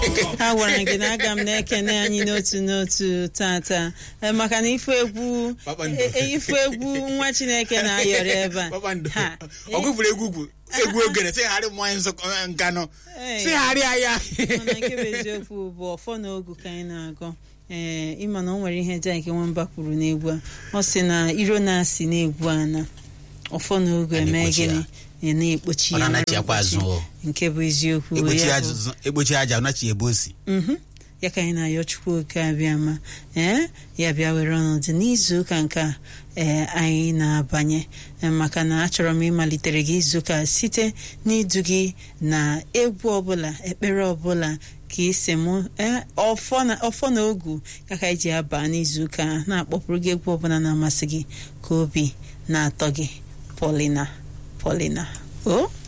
ha gwara gị na aga m na-ekene anyị n'otu n'otu tata Eh, maka na ife egwu Kpakpando. eh, eh, ife egwu nwa chineke na-ayọrọ ebe a Kpakpando. Ha, ọ gụfụrụ egwu ugwu egwu ogene sịgharị mmanya nsọ nkanụ Ee. sịgharịa ya mana nke bụ eziokwu bụ ọfọ na ogu ka anyị na-agụ ee ịma na o nwere ihe Jack Nwamba kwuru n'egwu a ọ sị na iro na-asị n'egwu a na ọfọ na ogu A eme na-ekpochi gịnị ya. ya na-ekpochi Ọ ya na-anachiakwa mara azụ ụbọchị. o. nke bụ eziokwu egbochi ya aja bụ- egbochi aja ọ nachi ebe o si Mhm. ya ka anyị na-ayọ chukwu oke abịa ma ee ya bịa were ọnọdụ n'izu ụka nke a ee anyị na-abanye Ee, maka na achọrọ m ịmalitere gị izu ụka site n'idu gị na egwu ọbụla ekpere ọbụla ka isi mụ ee, ọfọ na ọfọ na ogu ya ka anyị ji aba n'izu ụka a, na-akpọpụrụ gị egwu ọbụla na-amasị gị ka obi na-atọ gị Paulina Paulina o